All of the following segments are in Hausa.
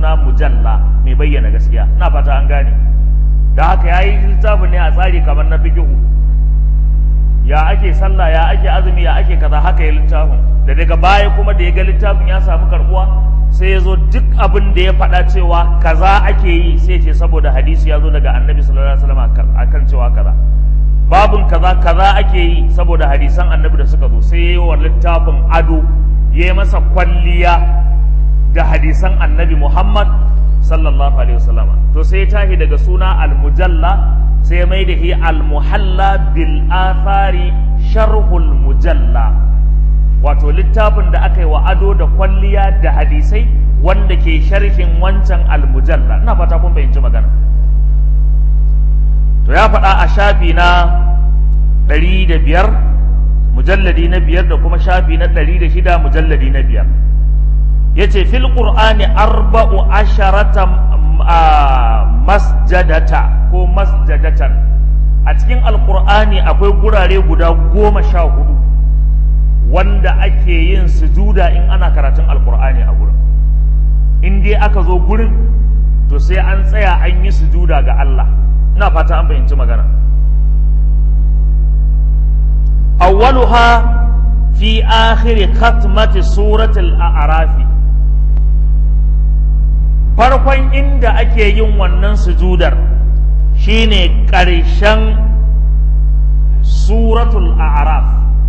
suna mujalla mai bayyana gaskiya ina fata an gane da haka ya yi littafin ne a tsari kamar na fikihu ya ake sallah ya ake azumi ya ake kaza haka ya littafin da daga baya kuma da ya ga littafin ya samu karbuwa sai ya zo duk abin da ya faɗa cewa kaza ake yi sai ce saboda hadisi ya zo daga annabi sallallahu alaihi wasallam akan cewa kaza babun kaza kaza ake yi saboda hadisan annabi da suka zo sai ya yi wa littafin ado ya yi masa kwalliya da hadisan annabi muhammad sallallahu alaihi wasallam to sai ya tashi daga suna al-mujalla sai ya mai da shi al-muhalla bil athari sharhul mujalla wato littafin da aka yi wa ado da kwalliya da hadisai wanda ke sharhin wancan al-mujalla ina fata kun fahimci magana to ya faɗa a shafi na ɗari da biyar mujalladi na biyar da kuma shafi na ɗari da shida mujalladi na biyar ya ce fil ƙur'ani arba'u asharata masjadata ko masjadatan a cikin alƙur'ani akwai gurare guda goma sha hudu wanda ake yin sujuda in ana karatun alƙur'ani a gurin in dai aka zo gurin to sai an tsaya an yi sujuda ga Allah ina fata an fahimci magana awwaluha fi akhiri khatmati suratul a'rafi farkon inda ake yin wannan sujudar shine ƙarshen suratul a'raf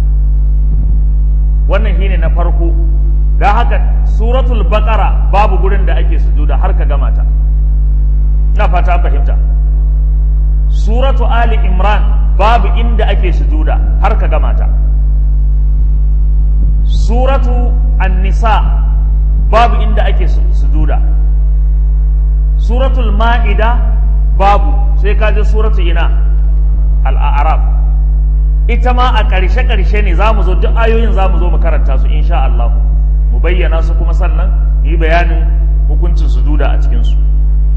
wannan shine na farko don haka suratul baqara babu gurin da ake sujuda har ka gama ta ina fata fahimta suratu ali imran babu inda ake sujuda har ka gama ta suratu an-nisa babu inda ake sujuda suratul ma'ida babu sai ka je suratu ina al-a'raf ita ma a ƙarshe ƙarshe ne za mu zo duk ayoyin za mu zo mu karanta su insha Allah mu bayyana su kuma sannan yi bayanin hukuncin sujuda a cikin su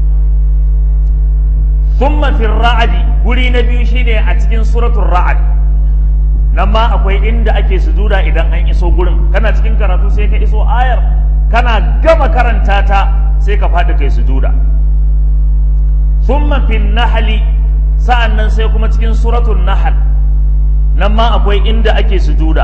thumma fi ra'adi guri na biyu shine a cikin suratul ra'ad nan ma akwai inda ake sujuda idan an iso gurin kana cikin karatu sai ka iso ayar kana gama karanta ta sai ka faɗi kai sujuda thumma fi nahli sa'annan sai kuma cikin suratul nahl nan ma akwai inda ake sujuda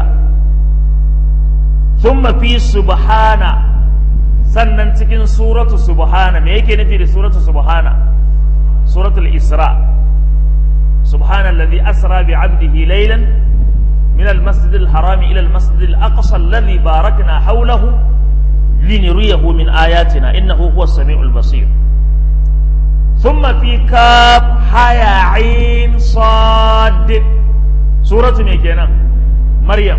thumma fi subhana sannan cikin suratu subhana me yake nufi da suratu subhana suratul isra subhana alladhi asra bi 'abdihi laylan من المسجد الحرام إلى المسجد الأقصى الذي باركنا حوله لنريه من آياتنا إنه هو السميع البصير ثم في كاف حيا عين صاد سورة ميكينا مريم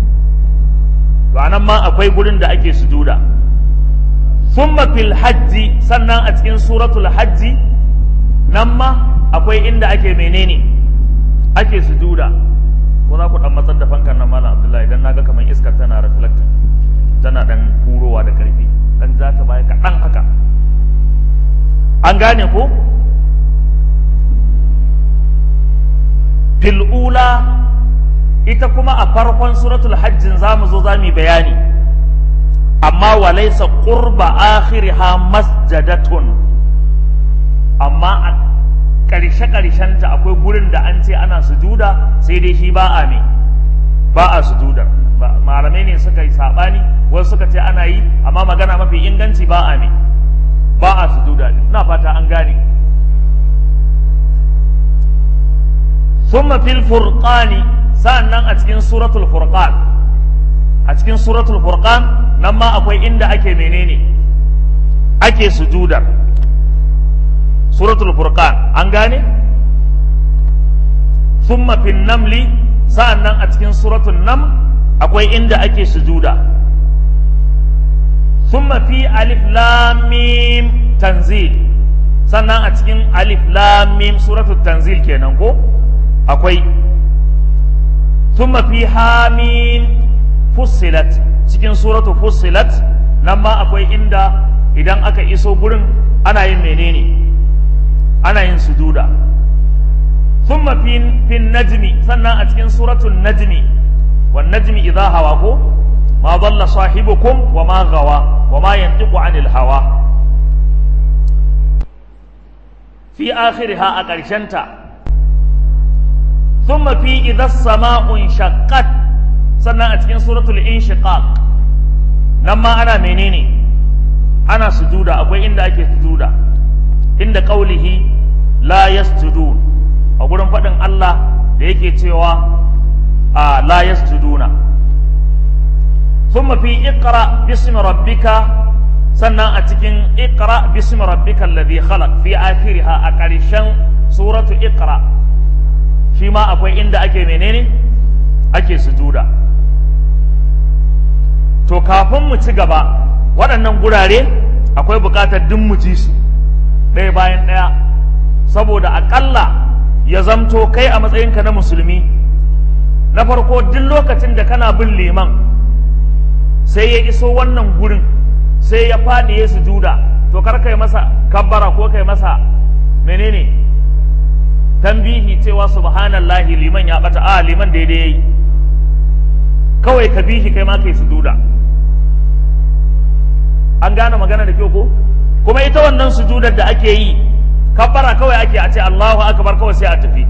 وأنا ما أكوي قولن دا أكي سجودا ثم في الحج سنة أتكين سورة الحج نما أكوي إن دا أكي منيني أكي سجودا ko za ku dan matsar da fankan nan malam abdullahi idan naga kamar iskar tana reflecting tana dan kurowa da karfi dan za ta baya kaɗan haka an gane ko fil'ula ita kuma a farkon suratul hajjin za mu zo za mu bayani amma walaisa qurba akhiriha masjadatun amma a ƙarshe ta akwai gurin da an ce ana sujuda sai dai shi ba a me ba a sujuda malamai ne suka yi saɓani wasu suka ce ana yi amma magana mafi inganci ba a me ba a sujuda ina fata an gane thumma fil furqani sa'annan a cikin suratul furqan a cikin suratul furqan nan ma akwai inda ake menene ake sujudar suratul furqan an gane thumma fin namli sa'annan a cikin suratul nam akwai inda ake sujuda thumma fi alif lam mim tanzil sannan a cikin alif lam mim suratul tanzil kenan ko akwai thumma fi hamim fussilat cikin suratul fussilat nan ma akwai inda idan aka iso gurin ana yin menene ana yin sujuda thumma fi fin najmi sannan a cikin suratul najmi wan najmi idha hawa ko ma dalla sahibukum wa ma gawa wa ma yantiqu anil hawa fi akhiriha a ƙarshenta thumma fi idha sama'un shaqqat sannan a cikin suratul inshiqaq nan ma ana menene ana sujuda akwai inda ake sujuda inda qaulihi la yasjudun a gurin faɗin Allah da yake cewa a la yasjuduna thumma fi iqra bismi rabbika sannan a cikin iqra bismi rabbika alladhi khalaq fi akhiriha a ƙarshen suratu iqra shi ma akwai inda ake menene ake sujuda to kafin mu ci gaba waɗannan gurare akwai buƙatar duk mu ji su ɗaya bayan ɗaya saboda aƙalla ya zamto kai a matsayinka na musulmi na farko duk lokacin da kana bin liman sai ya iso wannan gurin sai ya faɗi ya sujuda to kar kai masa kabbara ko kai masa menene tambihi cewa subhanallahi liman ya bata a liman daidai yayi kawai ka bihi kai ma kai sujuda an gane magana da kyau ko kuma ita wannan sujudar da ake yi kabbara kawai ake a ce Allahu akbar kawai sai a tafi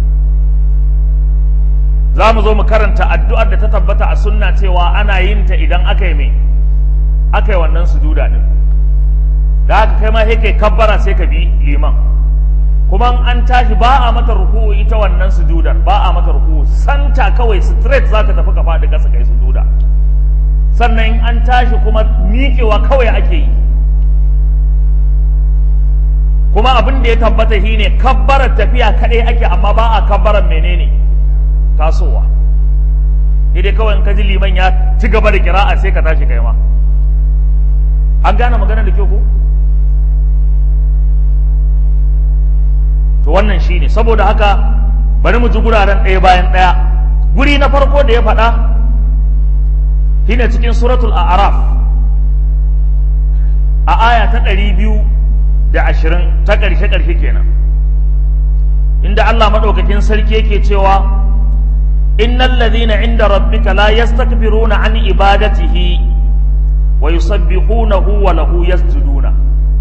za mu zo mu karanta addu'ar da ta tabbata a sunna cewa ana yin ta idan aka yi mai aka yi wannan sujuda din da haka kai ma sai kai kabbara sai ka bi liman kuma an tashi ba a mata ruku'u ita wannan sujudar ba a mata ruku'u santa kawai straight za ka tafi ka faɗi ƙasa kai sujuda sannan in an tashi kuma miƙewa kawai ake yi kuma abin da ya tabbata shi ne kabbarar tafiya kaɗai ake amma ba a kabbarar menene tasowa dai kawai in ka ji liman ya ci gaba da kira'a sai ka tashi kai ma an gane maganar da kyau ko to wannan shine saboda haka bari mu ji guraren ɗaya bayan ɗaya guri na farko da ya faɗa shine cikin suratul a'raf a aya ta ɗari biyu da ashirin ta ƙarshe ƙarshe kenan inda Allah maɗaukakin sarki yake cewa innal ladhina inda rabbika la yastakbiruna an ibadatihi wa yusabbihunahu wa lahu yasjuduna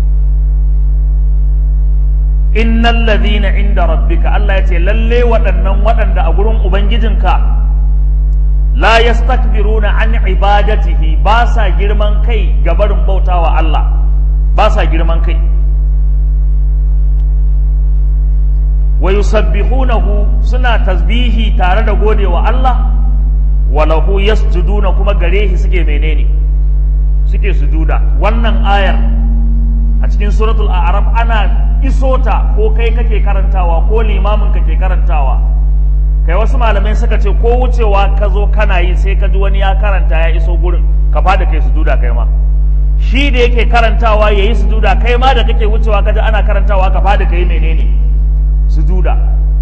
innal ladhina inda rabbika Allah ya ce lalle waɗannan waɗanda a gurin ubangijinka la yastakbiruna an ibadatihi ba sa girman kai ga barin bautawa Allah ba sa girman kai wa yusabbihunahu suna tasbihi tare da godewa Allah wa lahu yasjuduna kuma gare shi suke menene suke sujuda wannan ayar a cikin suratul a'raf ana isota ko kai kake karantawa ko limamin kake karantawa kai wasu malamai suka ce ko wucewa ka zo kana yi sai ka ji wani ya karanta ya iso gurin ka fada kai sujuda kai ma shi da yake karantawa ya yi sujuda kai ma da kake wucewa ka ji ana karantawa ka fada kai menene sujuda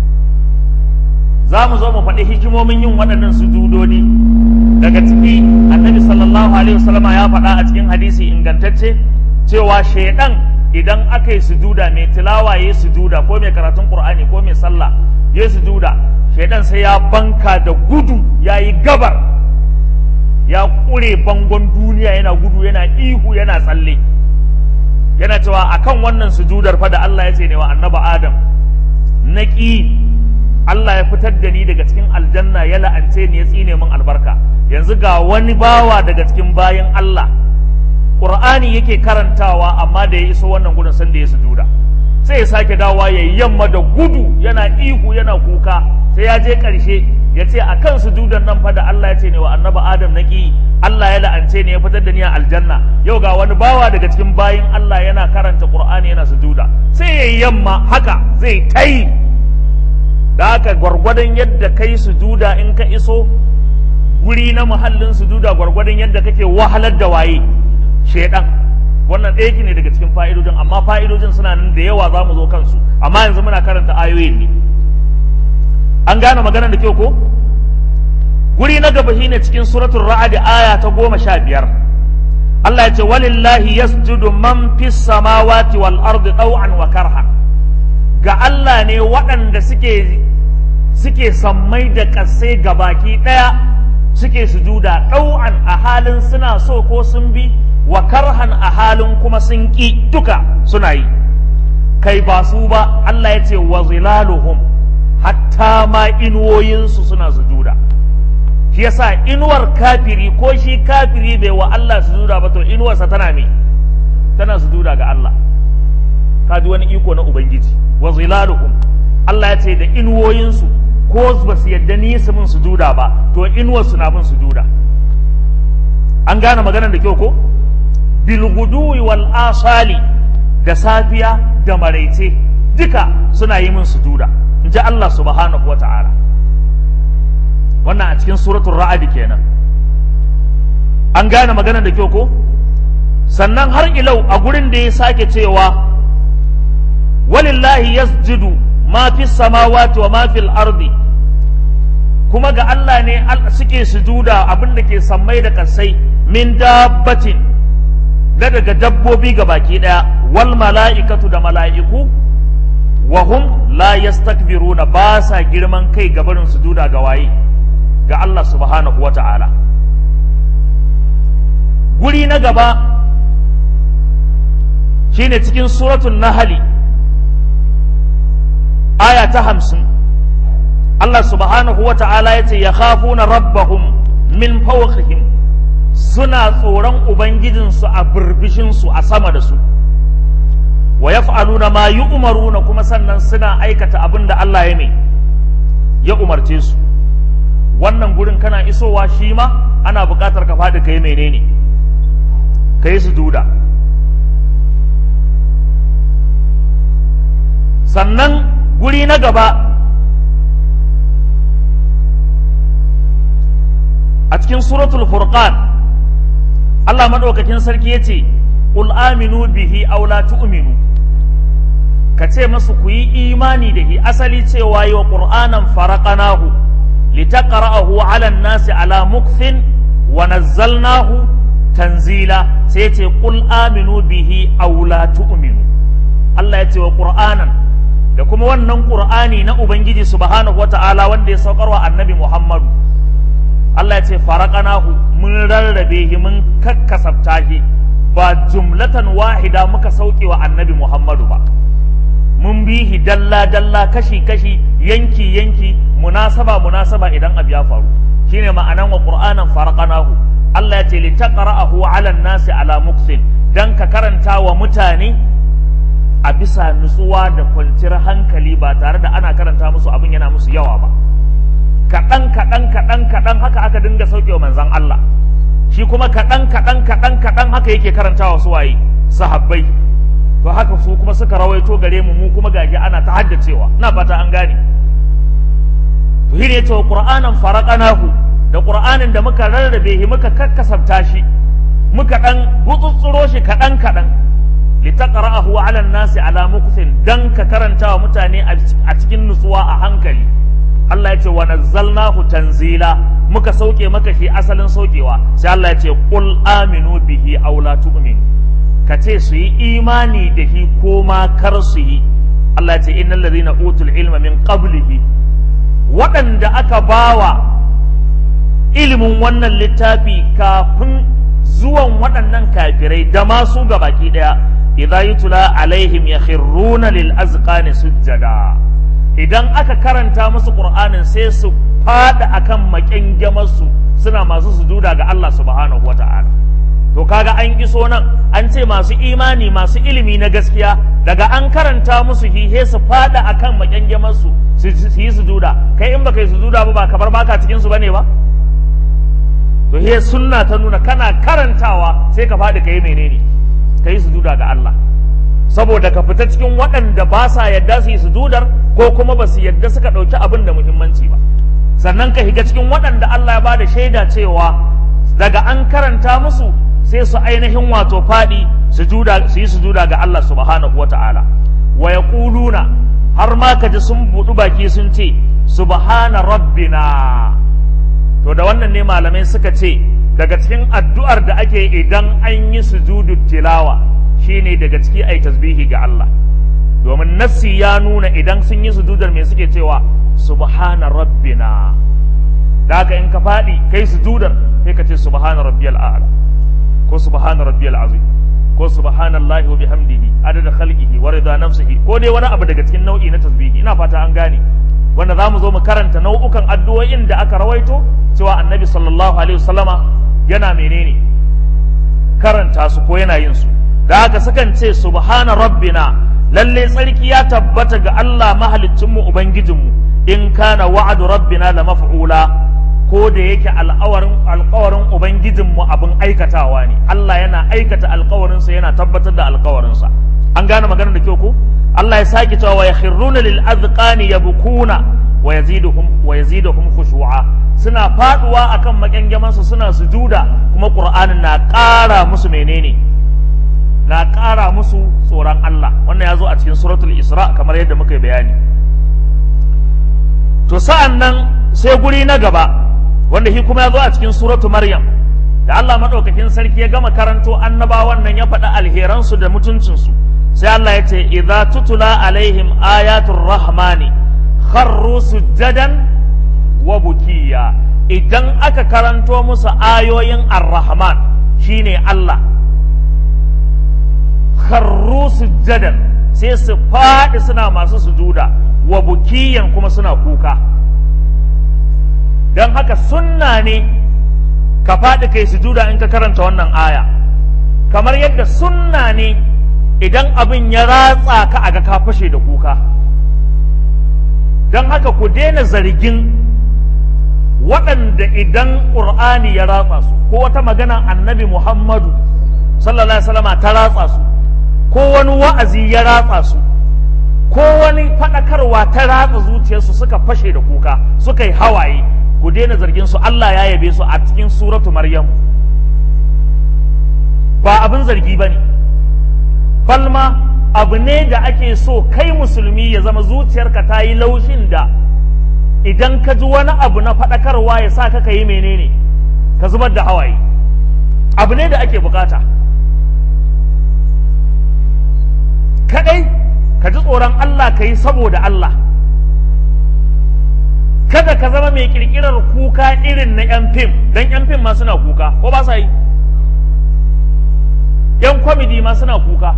za mu zo mu faɗi hikimomin yin waɗannan sujudodi daga ciki annabi sallallahu alaihi wasallama ya faɗa a cikin hadisi ingantacce cewa shaidan idan aka yi sujuda mai tilawa ya yi sujuda ko mai karatun qur'ani ko mai sallah ya yi sujuda shaidan sai ya banka da gudu ya yi gabar ya ƙure bangon duniya yana gudu yana ihu yana tsalle yana cewa akan wannan sujudar fa da Allah ya ce ne wa annaba Adam na ƙi Allah ya fitar da ni daga cikin aljanna ya la'ance ni ya tsine min albarka yanzu ga wani bawa daga cikin bayan Allah Qur'ani yake karantawa amma da ya iso wannan gudun san da ya sujuda sai ya sake dawa ya yamma da gudu yana ihu yana kuka sai ya je ƙarshe ya ce a kan sujudan nan fa da Allah ya ce ne wa annaba Adam na ƙi Allah ya la'ance ne ya fitar da ni a aljanna yau ga wani bawa daga cikin bayin Allah yana karanta Qur'ani yana sujuda sai ya yamma haka zai tayi da haka gwargwadon yadda kai sujuda in ka iso guri na muhallin sujuda gwargwadon yadda kake wahalar da waye shedan wannan ɗaya ne daga cikin fa'idojin amma fa'idojin suna nan da yawa za mu zo kansu amma yanzu muna karanta ayoyin ne an gane maganar da kyau ko guri na gaba shine cikin suratul ra'd aya ta goma sha biyar Allah ya ce walillahi yasjudu man fis samawati wal ardi taw'an wa karha ga Allah ne waɗanda suke suke sammai da ƙasai gabaki ɗaya suke sujuda ɗau'an a halin suna so ko sun bi wa karhan a halin kuma sun ƙi duka suna yi kai ba su ba Allah ya ce wa zilaluhum hatta ma inuwoyinsu suna sujuda shi yasa inuwar kafiri ko shi kafiri bai wa Allah sujuda ba to inuwarsa tana me tana sujuda ga Allah kaji wani iko na ubangiji wa zilaluhum Allah ya ce da inuwoyinsu ko ba su yadda ni su min sujuda ba to inuwarsu na min sujuda an gane maganar da kyau ko bilguduwi wal asali da safiya da maraice duka suna yi min sujuda in ji Allah subhanahu wata'ala wannan a cikin suratul ra'ad kenan an gane maganar da kyau ko sannan har ilau a gurin da ya sake cewa walillahi yasjudu ma fi samawati wa ma fil ardi kuma ga Allah ne suke sujuda abin da ke sammai da kasai min dabbatin da daga dabbobi ga baki daya wal mala'ikatu da mala'iku wa hum la yastakbiruna ba sa girman kai ga barin sujuda ga waye ga Allah subhanahu wa ta'ala guri na gaba shine cikin suratul nahli aya ta hamsin Allah subhanahu wa ta'ala ya ce ya khafuna rabbahum min fawqihim suna tsoron ubangijinsu a birbishinsu a sama da su wa yaf'aluna ma yu'maruna kuma sannan suna aikata abin da Allah ya mai ya umarce su wannan gurin kana isowa shi ma ana buƙatar ka faɗi kai menene kai su duda sannan guri na gaba a cikin suratul furqan Allah madaukakin sarki yace qul aminu bihi aw la tu'minu ka ce masu ku yi imani da shi asali cewa yi wa qur'anan faraqanahu litaqra'ahu 'ala an-nasi 'ala mukthin wa nazzalnahu tanzila sai yace qul aminu bihi aw la tu'minu Allah yace wa qur'anan da kuma wannan qur'ani na ubangiji subhanahu wata'ala wanda ya saukarwa annabi Muhammadu Allah ya ce faraqanahu mun rarrabe shi mun kakkasabta shi ba jumlatan wahida muka sauke wa annabi Muhammadu ba mun bi shi dalla dalla kashi kashi yanki yanki munasaba munasaba idan abu ya faru shine ma'anan wa qur'anan faraqanahu Allah ya ce li taqra'ahu 'ala an-nasi 'ala muksin dan ka karanta wa mutane a bisa nutsuwa da kwanciyar hankali ba tare da ana karanta musu abin yana musu yawa ba kaɗan kaɗan kaɗan kaɗan haka aka dinga sauke wa manzan Allah shi kuma kaɗan kaɗan kaɗan kaɗan haka yake karantawa su waye sahabbai to haka su kuma suka rawaito gare mu mu kuma gaji ana ta haddacewa ina fata an gane to shi ne cewa qur'anan faraqanahu da qur'anin da muka rarrabe shi muka kakkasabta shi muka dan gutsutsuro shi kaɗan kaɗan litaqra'ahu 'ala an-nasi 'ala mukthin dan ka karanta wa mutane a cikin nutsuwa a hankali Allah ya ce wa nazzalnahu tanzila muka sauke maka shi asalin saukewa sai Allah ya ce qul aminu bihi aw la tu'minu ka ce su yi imani da shi ko ma kar su yi Allah ya ce innal ladhina utul ilma min qablihi waɗanda aka bawa ilimin wannan littafi kafin zuwan waɗannan kafirai da masu gabaki ɗaya idza yutla alaihim yakhruna lil azqani sujjada idan aka karanta musu qur'anin sai su fada akan makyangamarsu suna masu sujuda ga Allah subhanahu wata'ala to kaga an iso nan an ce masu imani masu ilimi na gaskiya daga an karanta musu hihe su fada akan makyangamarsu su yi sujuda kai in baka yi sujuda ba ba kamar baka cikin su bane ba to he sunna ta nuna kana karantawa sai ka fadi kai menene ka yi sujuda ga Allah saboda ka fita cikin waɗanda ba sa yadda su yi sujudar ko kuma ba su yadda suka ɗauki abin da muhimmanci ba sannan ka higa cikin waɗanda Allah ya bada shaida cewa daga an karanta musu sai su ainihin wato faɗi su yi sujuda ga Allah subhanahu wata'ala wa yaquluna har ma ka ji sun buɗu baki sun ce subhana rabbina to da wannan ne malamai suka ce daga cikin addu'ar da ake idan an yi sujudu tilawa shine daga ciki ai tasbihi ga Allah domin nassi ya nuna idan sun yi sujudar me suke cewa subhana rabbina da haka in ka faɗi kai sujudar sai ka ce subhana rabbiyal a'la ko subhana rabbiyal azim ko subhanallahi wa bihamdihi adada khalqihi wa rida nafsihi ko dai wani abu daga cikin nau'i na tasbihi ina fata an gane wanda za mu zo mu karanta nau'ukan addu'o'in da aka rawaito cewa annabi sallallahu alaihi wasallama yana menene karanta su ko yana yin su da haka sukan ce subhana rabbina lalle tsarki ya tabbata ga Allah mahaliccinmu ubangijinmu in kana wa'adu rabbina la maf'ula ko da yake alƙawarin alƙawarin ubangijinmu abin aikatawa ne Allah yana aikata alƙawarinsa yana tabbatar da alƙawarinsa an gane maganar da kyau ko Allah ya sake cewa wa yakhruna lil azqani yabkuna wa yaziduhum wa yaziduhum khushu'a suna faduwa akan makyangaman su suna sujuda kuma Qur'anin na ƙara musu menene na ƙara musu tsoron Allah wannan ya zo a cikin suratul Isra kamar yadda muka yi bayani to sa'an nan sai guri na gaba wanda shi kuma ya zo a cikin suratu Maryam da Allah maɗaukakin sarki ya gama karanto annabawan nan ya faɗi alheransu da mutuncinsu sai Allah ya ce idza tutula alaihim ayatul rahmani kharru sujjadan wa bukiya idan aka karanto musu ayoyin ar-rahman shine Allah kharru sujjadan sai su faɗi suna masu sujuda wa bukiyan kuma suna kuka don haka sunna ne ka faɗi kai sujuda in ka karanta wannan aya kamar yadda sunna ne idan abin ya ratsa ka aga ka fashe da kuka don haka ku daina zargin waɗanda idan ƙur'ani ya ratsa su ko wata magana annabi muhammadu sallallahu alaihi wasallama ta ratsa su ko wani wa'azi ya ratsa su ko wani faɗakarwa ta ratsa zuciyarsu suka fashe da kuka suka yi hawaye ku daina zargin su Allah ya yabe su a cikin suratu Maryam ba abin zargi ba ne balma abu ne da ake so kai musulmi ya zama zuciyarka ta yi laushin da idan ka ji wani abu na faɗakarwa ya sa ka yi menene ka zubar da hawaye abu ne da ake bukata kadai ka ji tsoron Allah ka yi saboda Allah kada ka zama mai kirkirar kuka irin na 'yan fim don 'yan fim ma suna kuka ko ba sa yi 'yan kwamidi ma suna kuka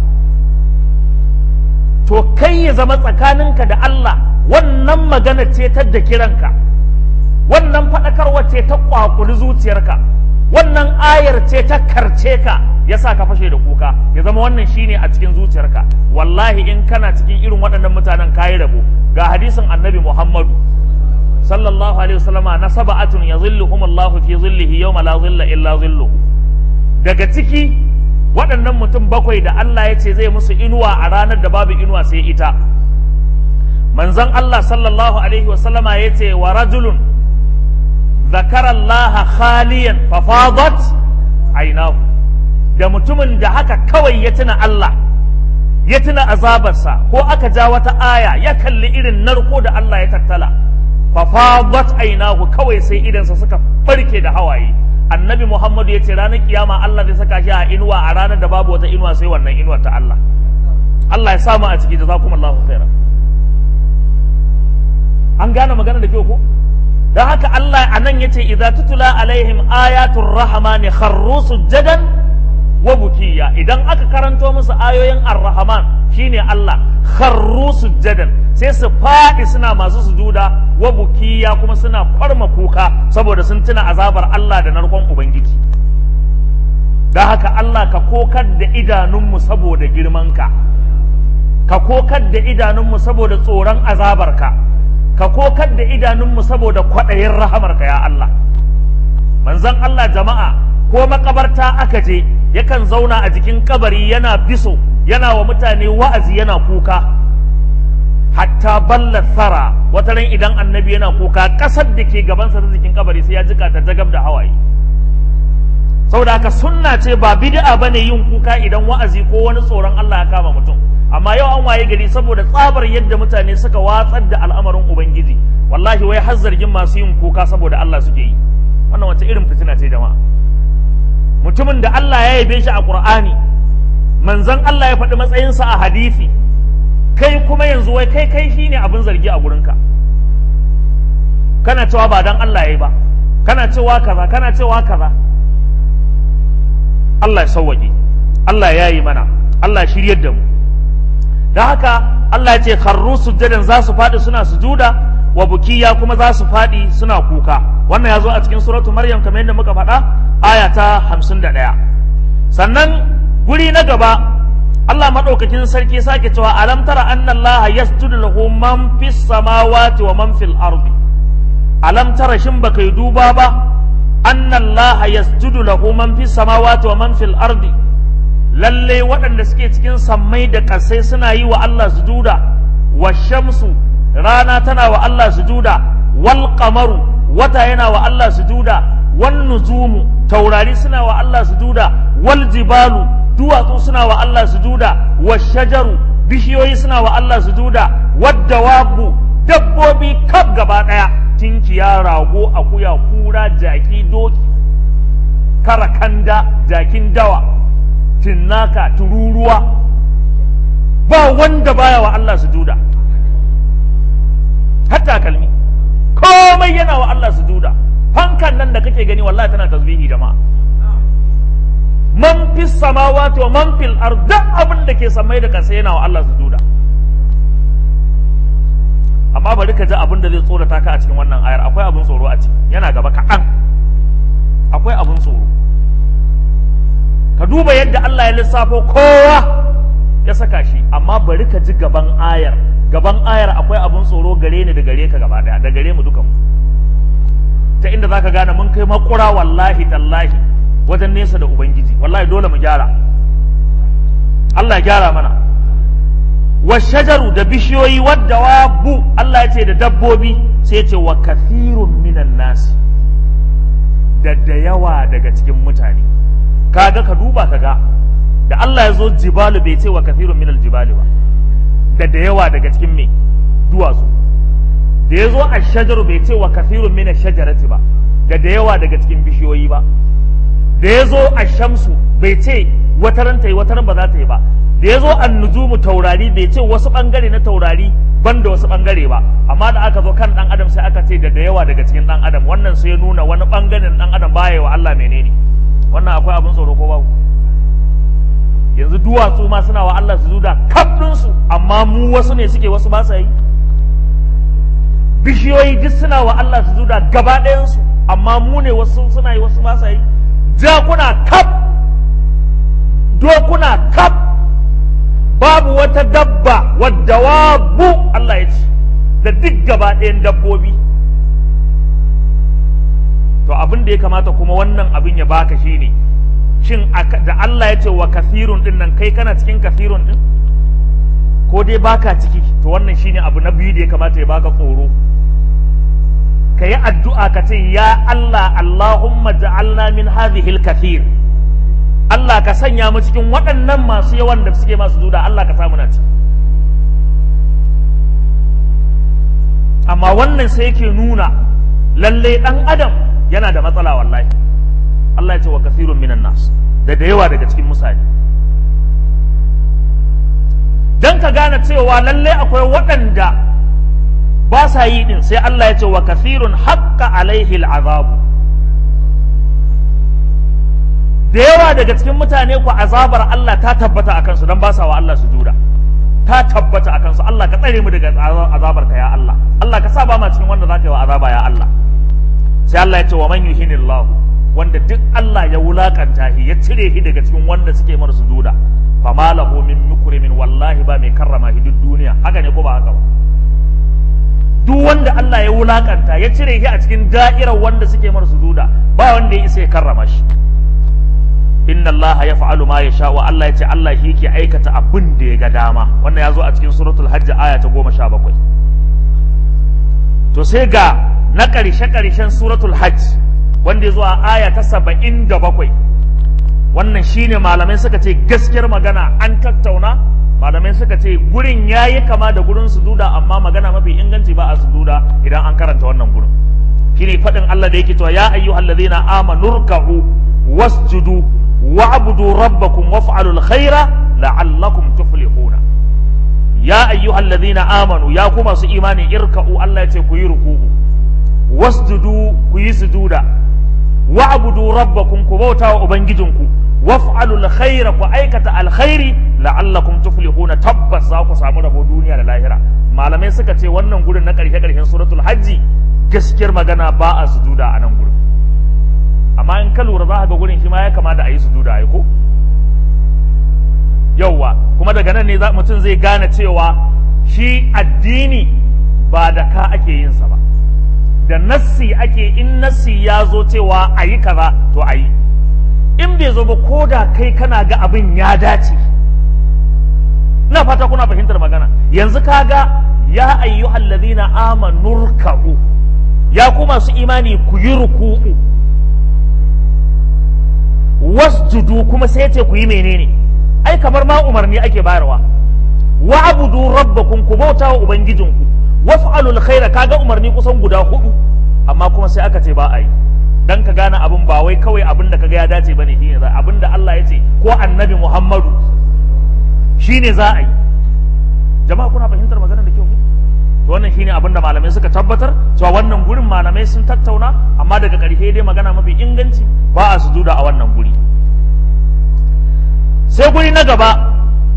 to kai ya zama tsakaninka da Allah wannan magana ce ta da kiranka wannan faɗakarwa ce ta ƙwaƙuli zuciyarka wannan ayar ce ta karce ka ya sa ka fashe da kuka ya zama wannan shine a cikin zuciyarka wallahi in kana cikin irin waɗannan mutanen kayi rabo ga hadisin annabi muhammadu sallallahu alaihi wasallama na saba'atun ya zilluhum Allahu fi zillihi yawma la zilla illa zilluhu daga ciki waɗannan mutum bakwai da Allah ya ce zai musu inuwa a ranar da babu inuwa sai ita manzon Allah sallallahu alaihi wasallama ya ce wa rajulun zakara Allah khaliyan fa fadat ainahu da mutumin da haka kawai ya tuna Allah ya tuna azabarsa ko aka ja wata aya ya kalli irin narko da Allah ya tattala fafadat ainahu kawai sai idansa suka farke da hawaye annabi muhammadu ya ce ranar kiyama allah zai saka shi a inuwa a ranar da babu wata inuwa sai wannan inuwar ta allah allah ya samu a ciki da zakum allahu khaira an gane magana da kyau ko don haka allah a nan ya ce idza tutula alaihim ayatul rahmani kharru sujjadan wa bukiya idan aka karanto musu ayoyin ar-rahman shine Allah kharru sujjadan sai su faɗi suna masu sujuda wa bukiya kuma suna kwarma kuka saboda sun tuna azabar Allah da narkon ubangiji da haka Allah ka kokar da idanunmu saboda girmanka ka kokar da idanunmu saboda tsoron azabarka ka kokar da idanunmu saboda kwaɗayin rahamarka ya Allah manzon Allah jama'a ko makabarta aka je yakan zauna a jikin kabari yana biso yana wa mutane wa'azi yana kuka hatta balla tsara wata ran idan annabi yana kuka ƙasar da ke gabansa ta jikin kabari sai ya jika ta jagab da hawaye saboda haka sunna ce ba bid'a bane yin kuka idan wa'azi ko wani tsoron Allah ya kama mutum amma yau an waye gari saboda tsabar yadda mutane suka watsar da al'amarin ubangiji wallahi wai har zargin masu yin kuka saboda Allah suke yi wannan wata irin fitina ce jama'a mutumin da Allah ya yabe shi a Qur'ani manzon Allah ya faɗi matsayinsa a hadisi kai kuma yanzu wai kai kai shine abin zargi a gurinka kana cewa ba dan Allah yayi ba kana cewa kaza kana cewa kaza Allah ya sauwaƙe Allah ya yi mana Allah shiryar da mu da haka Allah ya ce kharru sujjadan za su faɗi suna sujuda wa bukiya kuma za su faɗi suna kuka wannan ya zo a cikin suratu maryam kamar yadda muka faɗa aya ta hamsin da ɗaya sannan guri na gaba Allah maɗaukakin sarki sake cewa alam tara anna Allah yasjudu lahu man fis samawati wa man fil ardi alam tara shin baka yi duba ba anna Allah yasjudu lahu man fis samawati wa man fil ardi lalle waɗanda suke cikin sammai da ƙasai suna yi wa Allah sujuda wa shamsu rana tana wa Allah sujuda wal qamaru wata yana wa Allah sujuda wan nujumu taurari suna wa Allah sujuda wal jibalu duwatsu suna wa Allah sujuda wa shajaru bishiyoyi suna wa Allah sujuda wadda wabu dabbobi kaf gaba daya tinkiya rago akuya kura jaki doki karakanda jakin dawa tinnaka tururuwa ba wanda baya wa Allah sujuda hatta kalmi komai yana wa Allah sujuda fankan nan da kake gani wallahi tana tasbihi jama'a man fi samawati wa man fil ard duk abin da ke samai da kasa yana wa Allah sujuda amma bari ka ji abin da zai tsorata ka a cikin wannan ayar akwai abin tsoro a ciki yana gaba kaɗan akwai abin tsoro ka duba yadda Allah ya lissafo kowa ya saka shi amma bari ka ji gaban ayar gaban ayar akwai abin tsoro gare ni da gare ka gaba daya da gare mu dukan mu ta inda zaka gane mun kai makura wallahi tallahi wajen nesa da ubangiji wallahi dole mu gyara Allah ya gyara mana wa shajaru da bishiyoyi wadda wabu Allah ya ce da dabbobi sai ya ce wa kathirun minan nasi da da yawa daga cikin mutane kaga ka duba kaga da Allah ya zo jibalu bai ce wa kathirun minal jibali ba da da yawa daga cikin me duwatsu da ya zo a shajaru bai ce wa kathirun mina shajarati ba da da yawa daga cikin bishiyoyi ba da ya zo a shamsu bai ce wataran ta yi wataran ba za ta yi ba da ya zo an nujumu taurari bai ce wasu bangare na taurari ban da wasu bangare ba amma da aka zo kan dan adam sai aka ce da da yawa daga cikin dan adam wannan sai ya nuna wani bangaren dan adam baya wa Allah menene wannan akwai abin tsoro ko babu yanzu duwatsu ma suna wa Allah su zuda su amma mu wasu ne suke wasu ba sa yi bishiyoyi duk suna wa Allah su zuda gaba ɗayansu amma mu ne wasu suna yi wasu ba sa yi jakuna kaf dokuna kaf babu wata dabba wadda wabu Allah ya ce da duk gaba ɗayan dabbobi to abin da ya kamata kuma wannan abin ya baka shine shin da Allah ya ce wa kafirun din nan kai kana cikin kafirun din ko dai baka ciki to wannan shine abu na biyu da ya kamata ya baka tsoro ka yi addu'a ka ce ya Allah Allahumma ja'alna min hadhihi al-kathir Allah ka sanya mu cikin waɗannan masu yawan da suke masu duda Allah ka samu na ci amma wannan sai yake nuna lalle ɗan adam yana da matsala wallahi Allah ya ce wa kasirun minan nas da da yawa daga cikin mutane dan ka gane cewa lalle akwai waɗanda ba sa yi din sai Allah ya ce wa kasirun haqqa alaihi al'azabu da yawa daga cikin mutane ku azabar Allah ta tabbata akan su dan ba sa wa Allah sujuda ta tabbata akan su Allah ka tsare mu daga azabar ka ya Allah Allah ka sa ba ma cikin wanda zaka yi wa azaba ya Allah sai Allah ya ce wa man yuhinillahu wanda duk Allah ya wulakanta shi ya cire shi daga cikin wanda suke mara sujuda fa malahu min mukrimin wallahi ba mai karrama shi duk duniya haka ne ko ba haka ba duk wanda Allah ya wulakanta ya cire shi a cikin da'irar wanda suke mara sujuda ba wanda ya isa ya karrama shi inna Allah ya fa'alu ma ya sha wa Allah ya ce Allah shi ke aikata abin da ya ga dama wannan ya zo a cikin suratul hajj aya ta goma sha bakwai to sai ga na ƙarshe ƙarshen suratul hajj wanda ya zo a aya ta saba'in da bakwai wannan shine malamai suka ce gaskiyar magana an tattauna malamai suka ce gurin ya yi kama da gurin sujuda amma magana mafi inganci ba a sujuda idan an karanta wannan gurin shine faɗin Allah da yake cewa ya ayyuhallazina amanu ruk'u wasjudu wa'budu rabbakum waf'alul khaira la'allakum tuflihuna ya ayyuhallazina amanu ya ku masu imani irka'u Allah ya ce ku yi ruku'u wasjudu ku yi sujuda wa'budu rabbakum ku bauta wa ubangijinku waf'alul khaira ku aikata alkhairi la'allakum tuflihuna tabbas za ku samu rabo duniya da lahira malamai suka ce wannan gurin na karshe karshen suratul hajji gaskiyar magana ba a sujuda a nan gurin amma in ka lura za ka ga gurin shi ma ya kamata a yi sujuda ai ko yauwa kuma daga nan ne mutum zai gane cewa shi addini ba da ka ake yin sa ba da nassi ake in nassi ya zo cewa a yi kaza to a yi in bai zo ba ko da kai kana ga abin ya dace ina fata kuna fahimtar magana yanzu kaga ya ayyuhal ladina amanu ruk'u ya ku masu imani ku yi ruku'u wasjudu kuma sai ce ku yi menene ai kamar ma umarni ake bayarwa wa abudu rabbakum ku bauta wa ubangijinku waf'alul khaira kaga umarni kusan guda hudu amma kuma sai aka ce ba a yi dan ka gane abin ba wai kawai abin da kaga ya dace bane shine za abin da Allah ya ce ko annabi Muhammadu shine za a yi jama'a kuna fahimtar maganar da kyau to wannan shine abin da malamai suka tabbatar cewa wannan gurin malamai sun tattauna amma daga ƙarshe dai magana mafi inganci ba a sujuda a wannan guri sai guri na gaba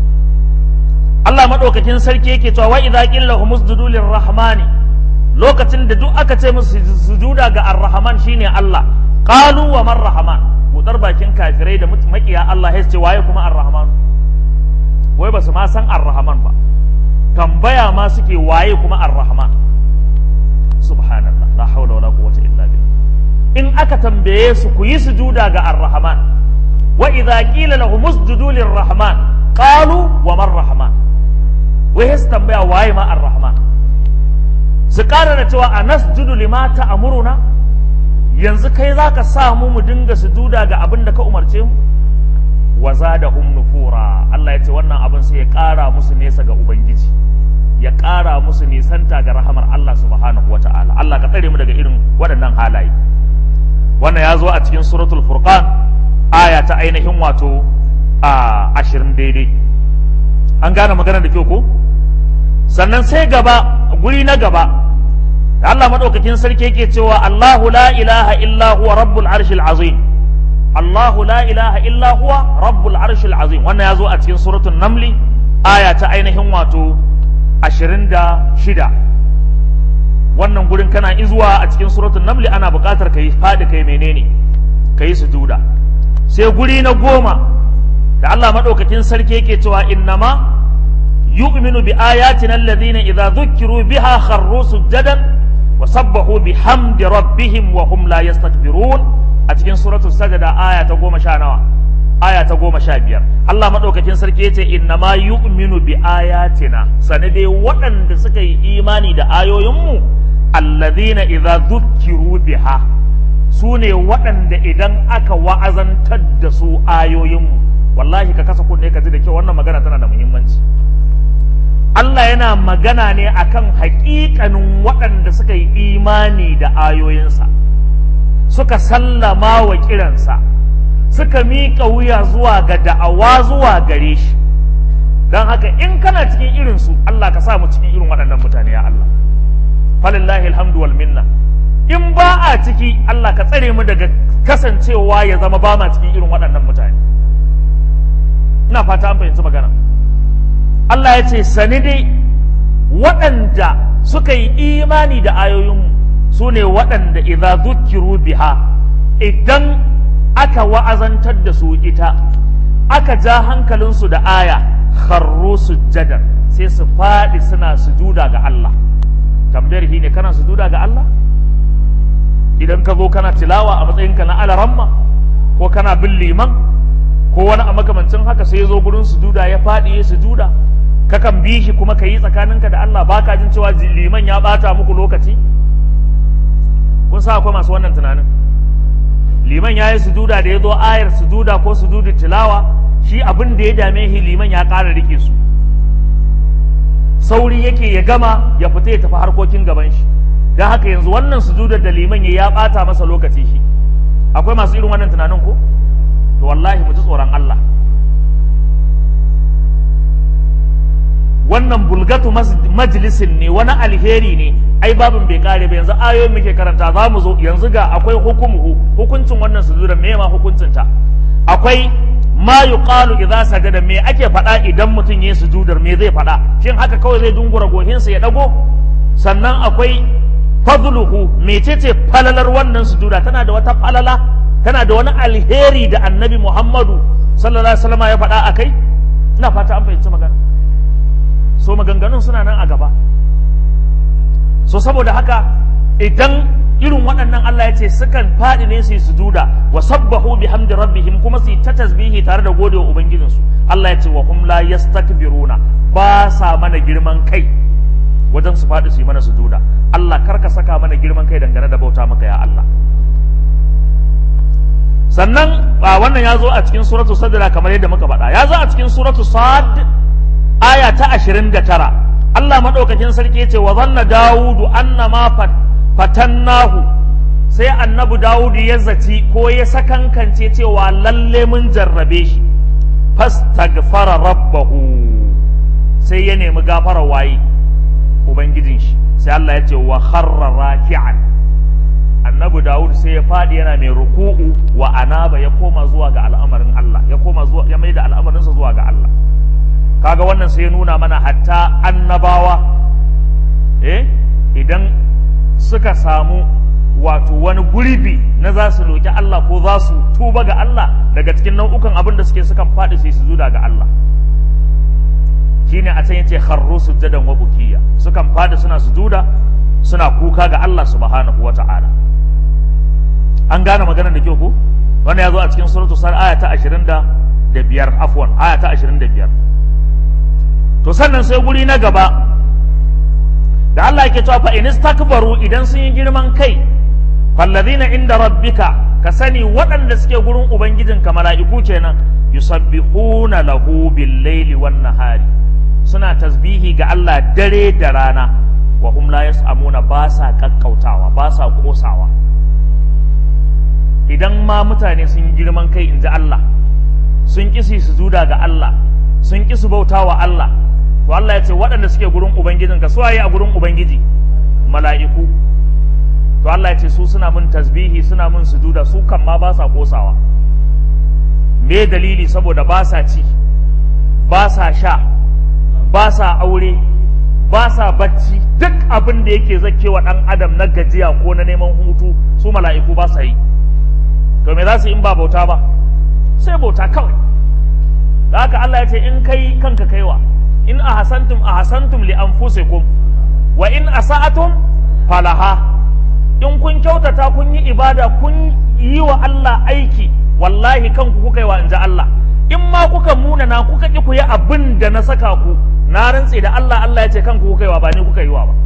Allah madaukakin sarki yake cewa wa idza qilla humusjudu lirrahmani lokacin da duk aka ce musu sujuda ga ar-rahman shine Allah qalu wa man rahman budar bakin kafirai da makiya Allah ya ce waye kuma ar-rahman wai ba su ma san ar-rahman ba tambaya ma suke waye kuma ar-rahman subhanallah la hawla wala quwwata illa billah in aka tambaye su ku yi sujuda ga ar-rahman wa idza qila lahum usjudu lir-rahman qalu wa man rahman wai su tambaya waye ma ar-rahman su ƙara da cewa a nasjudu lima ta'muruna yanzu kai zaka sa mu mu dinga sujuda ga abin da ka umarce mu wa zadahum nufura Allah ya ce wannan abin sai ya ƙara musu nesa ga ubangiji ya ƙara musu nisanta ga rahamar Allah subhanahu wa ta'ala Allah ka tsare mu daga irin waɗannan halaye wannan ya zo a cikin suratul furqan aya ta ainihin wato a ashirin daidai an gane magana da kyau ko sannan sai gaba guri na gaba da Allah madaukakin sarki yake cewa Allahu la ilaha illa huwa rabbul arshil azim Allahu la ilaha illa huwa rabbul arshil azim wannan ya zo a cikin suratul namli aya ta ainihin wato ashirin da shida wannan gurin kana izuwa a cikin suratul namli ana buƙatar ka yi faɗi kai menene ka yi sujuda sai guri na goma da Allah maɗaukakin sarki yake cewa innama yu'minu bi ayatina alladhina idza dhukkiru biha kharru sujadan wa sabbahu bihamdi rabbihim wa hum la yastakbirun a cikin suratul sajda aya ta goma sha nawa aya ta goma sha biyar Allah maɗaukakin sarki ya ce inna ma yu'minu bi ayatina sane dai waɗanda suka yi imani da ayoyinmu alladhina idza dhukkiru biha su ne waɗanda idan aka wa'azantar da su ayoyinmu wallahi ka kasa kunne ka ji da kyau wannan magana tana da muhimmanci Allah yana magana ne akan haƙiƙanin waɗanda suka yi imani da ayoyinsa suka sallama wa kiransa suka miƙa wuya zuwa ga da'awa zuwa gare shi don haka in kana cikin irinsu Allah ka sa mu cikin irin waɗannan mutane ya Allah falillahi alhamdu wal minna in ba a ciki Allah ka tsare mu daga kasancewa ya zama ba ma cikin irin waɗannan mutane ina fata an fahimci magana Allah ya ce sani dai waɗanda suka yi imani da ayoyinmu su ne waɗanda idza zukiru biha idan aka wa'azantar da su ita aka ja hankalinsu da aya kharru sujjadar sai su faɗi suna sujuda ga Allah tambayar shi ne kana sujuda ga Allah idan ka zo kana tilawa a matsayinka na alaramma ko kana bin liman ko wani a makamancin haka sai ya zo gurin sujuda ya faɗi ya sujuda kakan bi shi kuma ka yi tsakaninka da Allah baka jin cewa liman ya bata muku lokaci kun sa akwai masu wannan tunanin liman ya yi sujuda da ya zo ayar sujuda ko sujudu tilawa shi abin da ya dame shi liman ya ƙara rike su sauri yake ya gama ya fita ya tafi harkokin gaban shi don haka yanzu wannan sujudar da liman ya ya ɓata masa lokaci shi akwai masu irin wannan tunanin ko to wallahi mu ji tsoron Allah wannan bulgatu majalisin ne wani alheri ne ai babin bai kare ba yanzu ayoyin muke karanta za mu zo yanzu ga akwai hukumu hukuncin wannan sujudan me ma hukuncin ta akwai ma yuqalu idza sajada me ake faɗa idan mutum yayi sujudar me zai faɗa shin haka kawai zai dungura gohinsa ya dago sannan akwai fadluhu mecece falalar wannan sujuda tana da wata falala tana da wani alheri da annabi Muhammadu sallallahu alaihi wasallam ya faɗa akai ina fata an fahimci magana so maganganun suna nan a gaba so saboda haka idan irin waɗannan Allah ya ce sukan faɗi ne su yi sujuda wa sabbahu bihamdi rabbihim kuma su yi ta tasbihi tare da gode wa ubangijinsu Allah ya ce wa hum la yastakbiruna ba sa mana girman kai wajen su faɗi su yi mana sujuda Allah kar ka saka mana girman kai dangane da bauta maka ya Allah sannan a wannan ya zo a cikin suratu sadra kamar yadda muka faɗa ya zo a cikin suratu sad aya ta 29 Allah madaukakin sarki ya ce wa zanna dawudu annama fatannahu sai annabi dawudu ya zaci ko ya sakankance cewa lalle mun jarrabe shi fastaghfara rabbahu sai ya nemi gafara waye ubangijin shi sai Allah ya ce wa kharra raki'an annabi dawud sai ya fadi yana mai ruku'u wa anaba ya koma zuwa ga al'amarin Allah ya koma zuwa ya maida al'amarinsa zuwa ga Allah kaga wannan sai ya nuna mana hatta annabawa eh idan suka samu wato wani gurbi na za su roƙi Allah ko za su tuba ga Allah daga cikin nau'ukan abin da suke sukan faɗi sai su zuda ga Allah shine a can yace kharru sujadan wa bukiya sukan faɗi suna sujuda suna kuka ga Allah subhanahu wata'ala an gane maganar da kyau ko wannan ya zo a cikin suratul sar aya ta 20 da biyar afwan aya ta 25 to sannan sai guri na gaba da Allah yake cewa fa in istakbaru idan sun yi girman kai fallazina inda rabbika ka sani waɗanda suke gurin ubangijinka mala'iku kenan yusabbihuna lahu bil laili wan nahari suna tasbihi ga Allah dare da rana wa hum la yas'amuna ba sa kakkautawa ba sa kosawa idan ma mutane sun yi girman kai inji Allah sun kisi su zuda ga Allah sun ki su bauta wa Allah to Allah ya ce waɗanda suke gurin ubangijin ka suwaye a gurin ubangiji mala'iku to Allah ya ce su suna mun tasbihi suna mun sujuda su kan ma ba sa kosawa me dalili saboda ba sa ci ba sa sha ba sa aure ba sa bacci duk abin da yake zakewa ɗan adam na gajiya ko na neman hutu su mala'iku ba sa yi to me za su in ba bauta ba sai bauta kawai da haka Allah ya ce in kai kanka kaiwa in ahasantum ahasantum li anfusikum wa in asa'atum falaha in kun kyautata kun yi ibada kun yi wa Allah aiki wallahi kanku kuka yi wa inji Allah in ma kuka munana kuka ki ku yi abin da na saka ku na rantse da Allah Allah ya ce kanku kuka yi wa ba ni kuka yi wa ba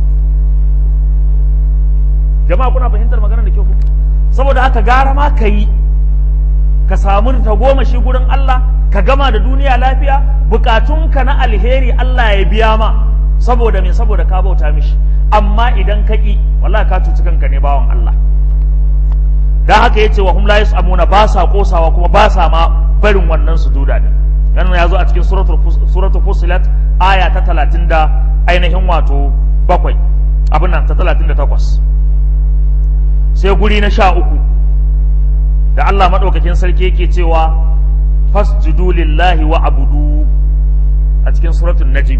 jama'a kuna fahimtar maganar da ke ku saboda haka gara ma ka yi ka samu ta goma shi gurin Allah ka gama da duniya lafiya bukatunka na alheri Allah ya biya ma saboda me saboda ka bauta mishi amma idan ka ƙi wallahi ka cuci kanka ne bawan Allah dan haka yace wa hum la yasamuna ba sa kosawa kuma ba sa ma barin wannan sujuda din yana ya zo a cikin suratul suratul fusilat aya ta 30 da ainihin wato bakwai abin nan ta 38 sai guri na sha uku da Allah maɗaukakin sarki yake cewa fasjudu lillahi wa abudu a cikin suratun najimi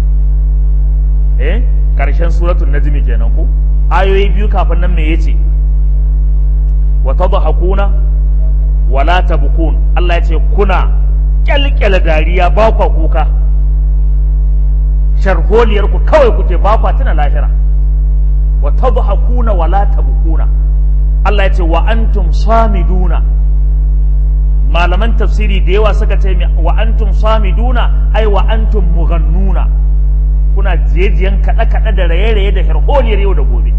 eh karshen suratun najimi kenan ko ayoyi biyu kafin nan me yace wa tadhakuna wa la tabkun Allah ya ce kuna kyalkyala dariya ba kwa kuka sharholiyar ku kawai kuke ba kwa tuna lahira wa tadhakuna wa la tabkuna Allah ya ce wa antum samiduna malaman tafsiri da yawa suka ce wa antum samiduna ai wa antum mughannuna kuna jejiyan kaɗe kaɗe da raye-raye da herholiyar yau da gobe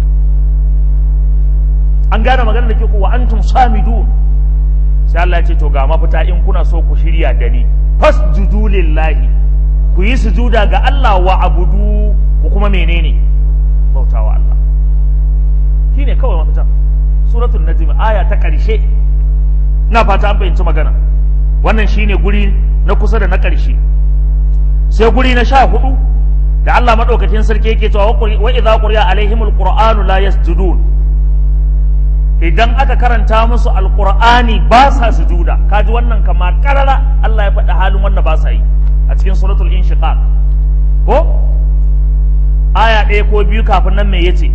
an gane magana da ke ku wa antum samidun sai Allah ya ce to ga mafita in kuna so ku shirya da ni fasjudu lillahi ku yi sujuda ga Allah wa abudu ku kuma menene bautawa Allah shine kawai mafita suratul najm aya ta ƙarshe na fata an fahimci magana wannan shine guri na kusa da na ƙarshe sai guri na sha hudu da Allah madaukakin sarki yake cewa wa idza quriya alaihimul qur'anu la yasjudun idan aka karanta musu alqur'ani ba sa sujuda kaji wannan kama karara Allah ya faɗi halin wanda ba sa yi a cikin suratul inshiqaq ko aya ɗaya ko biyu kafin nan me yace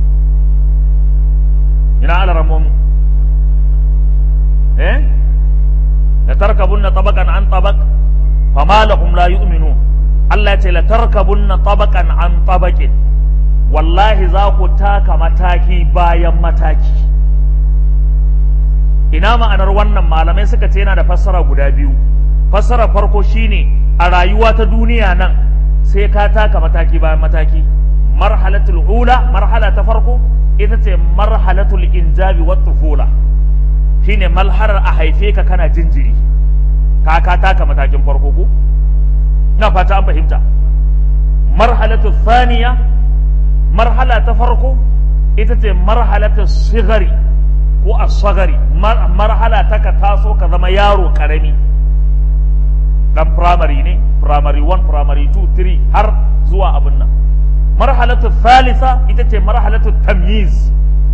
ina ala ramomu eh la tarkabunna tabaqan an tabaq fama lahum la yu'minun Allah ya ce la tarkabunna tabaqan an tabaqin wallahi za ku taka mataki bayan mataki ina ma'anar wannan malamai suka ce yana da fassara guda biyu fassara farko shine a rayuwa ta duniya nan sai ka taka mataki bayan mataki marhalatul ula marhala ta farko ita ce marhalatul injabi wat tufula shine malharar a haife ka kana jinjiri ka ka taka matakin farko ko na fata an fahimta marhalatu thaniya marhala ta farko ita ce marhalatu sigari ko asagari marhala ta ka taso ka zama yaro karami dan primary ne primary 1 primary 2 3 har zuwa abin nan marhalatu thalitha ita ce marhalatu tamyiz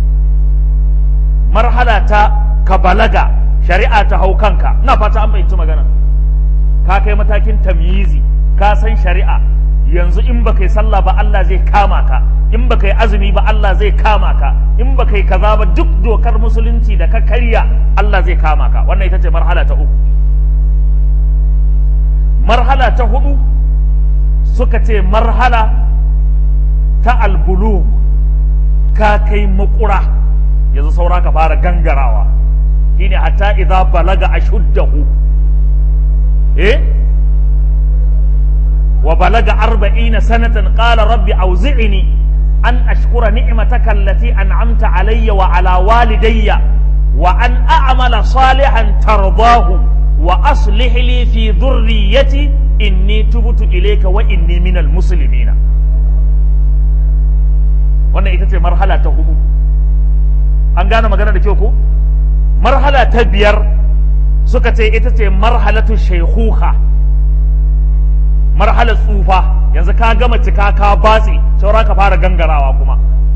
marhala ta ka balaga shari'a ta hau kanka na fata an bayyanci magana ka kai matakin tamyizi ka san shari'a yanzu in ba kai sallah ba Allah zai kama ka in ba kai azumi ba Allah zai kama ka in ba kai kaza ba duk dokar musulunci da ka karya Allah zai kama ka wannan ita ce marhala ta uku marhala ta hudu suka ce marhala ta albulu ka kai makura yanzu saura ka fara gangarawa shine hatta idza balaga ashuddahu eh wa balaga arba'ina sanatan qala rabbi awzi'ni an ashkura ni'mataka allati an'amta alayya wa ala walidayya wa an a'mala salihan tardahu wa aslih li fi dhurriyyati inni tubtu ilayka wa inni minal muslimina wannan ita ce marhala ta hudu an gane magana da kyau ko marhala ta biyar suka ce ita ce marhalatu shaikuka marhalar tsufa yanzu ka gama cika ka batse saura ka fara gangarawa kuma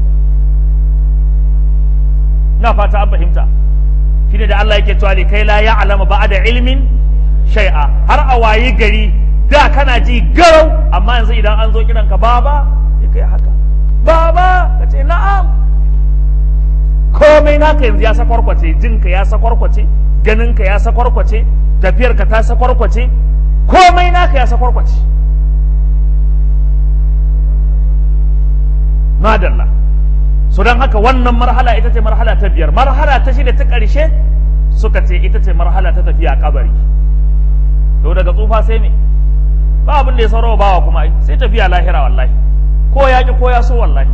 na fata an fahimta shine da Allah yake cewa kai la ya'lamu ba'da ilmin shay'a har a wayi gari da kana ji garau amma yanzu idan an zo kiran ka baba sai kai haka baba ka ce na'am komai naka yanzu ya sakwarkwace jinka ya sakwarkwace ganinka ya sakwarkwace tafiyarka ta sakwarkwace komai naka ya sakwarkwace madalla so don haka wannan marhala ita ce marhala ta biyar marhala ta shida ta ƙarshe suka ce ita ce marhala ta tafiya kabari to daga tsufa sai me ba abin da ya saurawa bawa kuma sai tafiya lahira wallahi ko ya ki ko ya so wallahi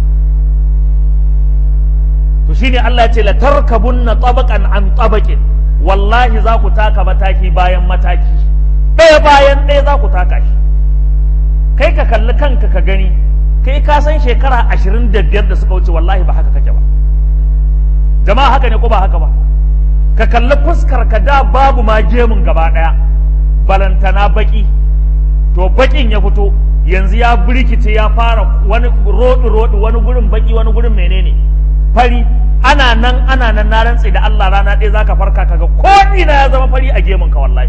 to shine Allah ya ce la tarkabunna tabaqan an tabaqin wallahi za ku taka mataki bayan mataki ɗaya bayan ɗaya za ku taka shi kai ka kalli kanka ka gani kai ka san shekara ashirin da biyar da suka wuce wallahi ba haka kake ba jama'a haka ne ko ba haka ba ka kalli fuskar ka da babu ma gemun gaba ɗaya balantana baki to bakin ya fito yanzu ya birkice ya fara wani roɗi roɗi wani gurin baki wani gurin menene fari ana nan ana nan na rantse da Allah rana ɗaya zaka farka kaga ko ina ya zama fari a gemun ka wallahi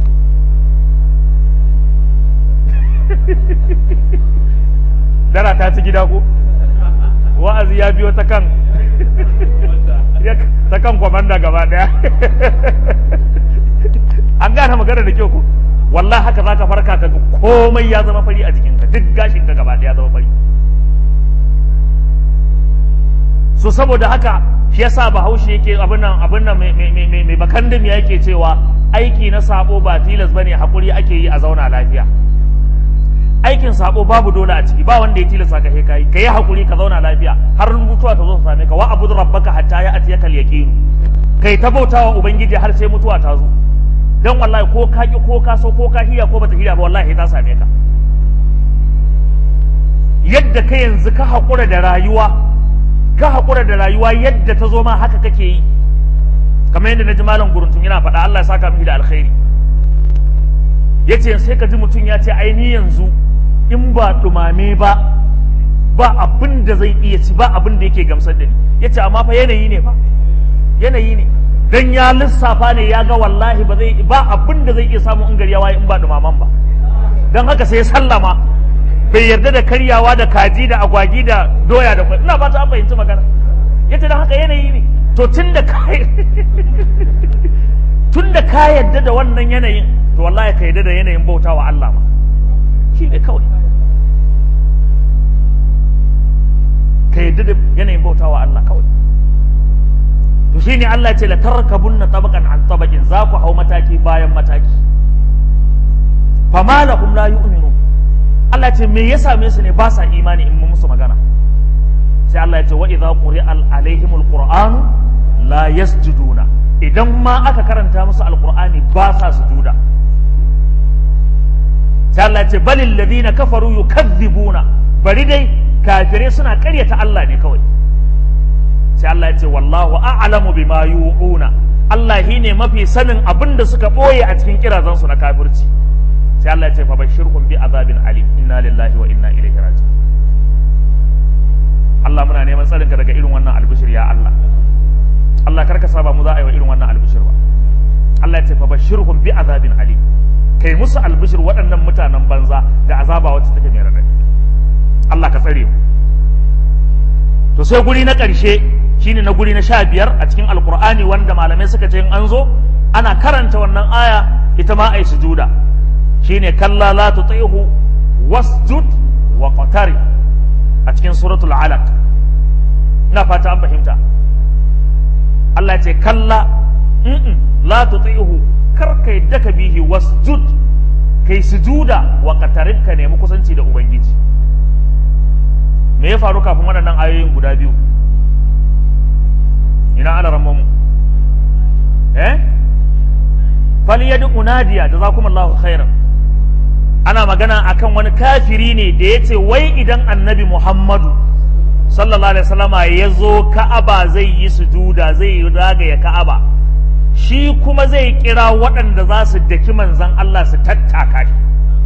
dara ta ci gida ko wa'azi ya biyo ta kan ta kan kwamanda gaba daya an gane magana da kyau ko wallahi haka zaka farka ka komai ya zama fari a jikinka duk gashin ka gaba daya zama fari so saboda haka shi yasa bahaushe yake abin nan abin nan mai bakandim yake cewa aiki na sabo ba tilas bane hakuri ake yi a zauna lafiya aikin sabo babu dole a ciki ba wanda ya tilasta ka he kai ka yi hakuri ka zauna lafiya har mutuwa ta zo ta same ka wa abudu rabbaka hatta ya atiyaka al-yaqin kai ta bautawa ubangiji har sai mutuwa ta zo dan wallahi ko ka ki ko ka so ko ka hiya ko bata hiya ba wallahi ta same ka yadda ka yanzu ka hakura da rayuwa ka hakura da rayuwa yadda ta zo ma haka kake yi kamar yadda na ji malam guruntun yana faɗa Allah ya saka miki da alkhairi yace sai ka ji mutum ya ce ai ni yanzu in ba dumame ba ba abin da zai iya ci ba abin da yake gamsar da ni yace amma fa yanayi ne fa yanayi ne dan ya lissafa ne ya ga wallahi ba zai ba abin da zai iya samu in gari ya waye in ba dumaman ba dan haka sai ya sallama bai yarda da karyawa da kaji da agwagi da doya da kwai ina ba ta fahimci magana yace dan haka yanayi ne to tunda ka tunda ka yarda da wannan yanayin to wallahi ka yarda da yanayin bautawa Allah ma shi ne kawai ka yarda da yanayin bautawa Allah kawai to shine Allah ya ce la tarkabunna tabaqan an tabaqin za ku hau mataki bayan mataki fama lahum la yu'minu Allah ce me ya same su ne ba sa imani in mun musu magana sai Allah ya ce wa idza quri'a alaihimul qur'anu la yasjuduna idan ma aka karanta musu alqur'ani ba sa sujuda sai Allah ya ce balil ladina kafaru yukazzibuna bari dai kafirai suna karyata Allah ne kawai sai Allah ya ce wallahu a'lamu bima yu'una Allah shi ne mafi sanin abin da suka ɓoye a cikin kirazansu na kafirci sai Allah ya ce fa bashirhum bi azabin alim inna lillahi wa inna ilaihi raji'un Allah muna neman tsarinka daga irin wannan albishir ya Allah Allah karka saba mu za a yi wa irin wannan albishir ba Allah ya ce fa bashirhum bi azabin alim kai musu albishir waɗannan mutanen banza da azaba wacce take mai radadi Allah ka tsare mu to sai guri na ƙarshe shine na guri na sha biyar a cikin alkur'ani wanda malamai suka ce in an zo ana karanta wannan aya ita ma ai sujuda shine kalla la tuti'hu wasjud wa qatari a cikin suratul alaq ina fata an fahimta Allah ya ce kalla mm la tuti'hu kar kai daka bihi wasjud kai sujuda wa qatarin ka nemi kusanci da ubangiji me ya faru kafin waɗannan ayoyin guda biyu ina ana ramman mu eh falyadu unadiya jazakumullahu khairan ana magana akan wani kafiri ne da yace wai idan annabi Muhammadu sallallahu alaihi wasallama ya zo Ka'aba zai yi sujuda zai yi ragaya Ka'aba shi kuma zai kira waɗanda za su daki manzan Allah su tattaka shi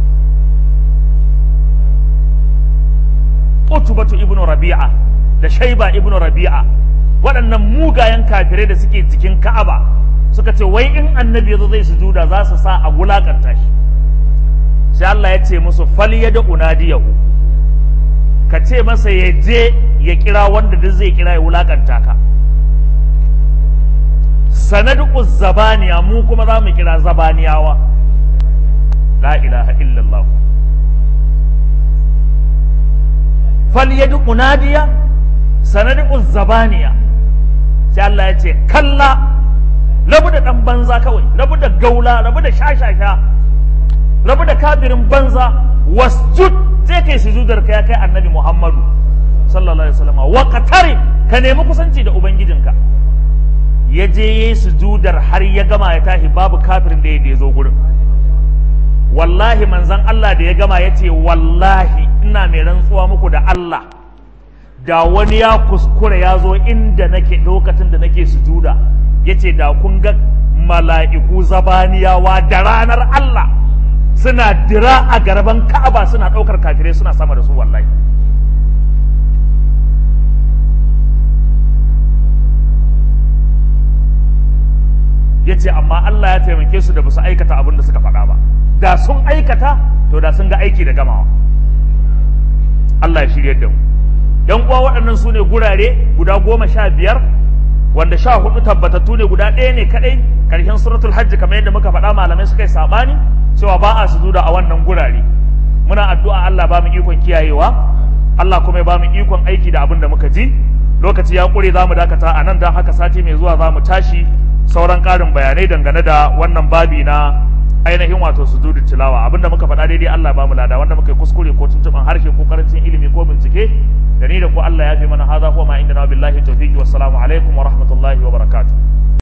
Utubatu ibnu Rabi'a da Shaiba ibnu Rabi'a waɗannan mugayen kafirai da suke jikin Ka'aba suka ce wai in annabi yazo zai sujuda za su sa a wulakanta shi sai Allah ya ce musu falyada unadiyahu ka ce masa ya je ya kira wanda duk zai kira ya wulakanta ka sanadu zabaniya mu kuma za mu kira zabaniyawa la ilaha illallah falyadu unadiya sanadu zabaniya sai Allah ya ce kalla rabu da ɗan banza kawai rabu da gaula rabu da shashasha rabu da kafirin banza wasjud sai kai sujudar ka ya kai annabi Muhammadu sallallahu alaihi wasallam wa qatari ka nemi kusanci da ubangijinka ya je yayi sujudar har ya gama ya tashi babu kafirin da ya zo gurin wallahi manzon Allah da ya gama ya ce wallahi ina mai rantsuwa muku da Allah da wani ya kuskure ya zo inda nake lokacin da nake sujuda ya ce da kun ga mala'iku zabaniyawa da ranar Allah suna dira a garban ka'aba suna ɗaukar kafirai suna sama da su wallahi ya ce amma Allah ya taimake su da ba su aikata abin da suka faɗa ba da sun aikata to da sun ga aiki da gamawa Allah ya shirya da mu yan uwa waɗannan su ne gurare guda goma sha biyar wanda sha hudu tabbatattu ne guda ɗaya ne kaɗai ƙarshen suratul hajji kamar yadda muka faɗa malamai suka yi saɓani cewa ba a sujuda a wannan gurare muna addu'a Allah ba mu ikon kiyayewa Allah kuma ya ba mu ikon aiki da abin da muka ji lokaci ya ƙure za mu dakata a nan don haka sati mai zuwa za mu tashi sauran ƙarin bayanai dangane da wannan babi na ainihin wato sujudu tilawa abinda muka faɗa daidai Allah ba mu lada wanda muka yi kuskure ko tuntuɓin harshe ko karancin ilimi ko bincike da ni da ku Allah ya fi mana haza huwa ma inda na billahi tawfiqi wassalamu alaikum wa rahmatullahi wa barakatuh